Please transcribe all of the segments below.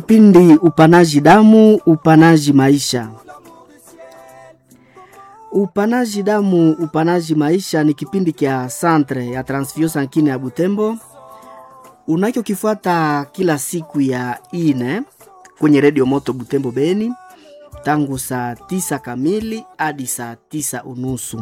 kipindi upanaji damu, upanaji maisha. Upanaji damu, upanaji maisha ni kipindi kya Centre ya Transfusion Sankine ya Butembo unachokifuata kila siku ya ine kwenye redio Moto Butembo Beni tangu saa tisa kamili hadi saa tisa unusu.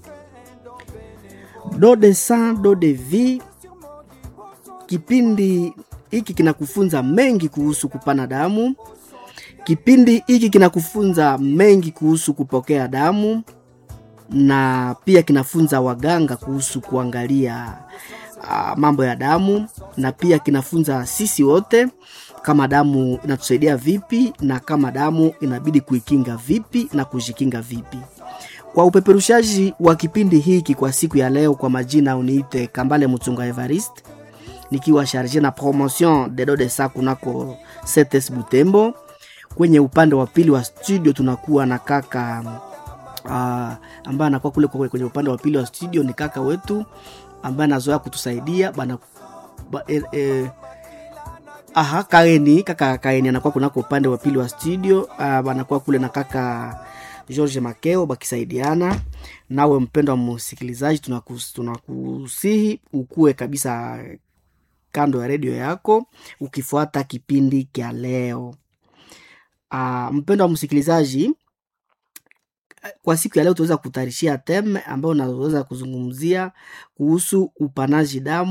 Do de sang do de vie, kipindi hiki kinakufunza mengi kuhusu kupana damu. Kipindi hiki kinakufunza mengi kuhusu kupokea damu na pia kinafunza waganga kuhusu kuangalia uh, mambo ya damu na pia kinafunza sisi wote kama damu inatusaidia vipi na kama damu inabidi kuikinga vipi na kujikinga vipi. Kwa upeperushaji wa kipindi hiki kwa siku ya leo, kwa majina uniite Kambale Mutunga Evariste, nikiwa sharge na promotion de do de sa kunako CTS Butembo. Kwenye upande wa pili wa studio tunakuwa na kaka uh, ambaye anakuwa kule kwa- kwenye upande wa pili wa studio ni kaka wetu ambaye anazoea kutusaidia bana ba, eh, eh, aha kaeni kaka kaeni anakuwa kunako upande wa pili wa studio uh, anakuwa kule na kaka George Makeo bakisaidiana nawe mpendo wa msikilizaji tunakus- tunakusihi ukue kabisa kando ya redio yako ukifuata kipindi kya leo uh, mpendo wa msikilizaji kwa siku ya leo tunaweza kutarishia teme ambayo unaweza kuzungumzia kuhusu upanaji damu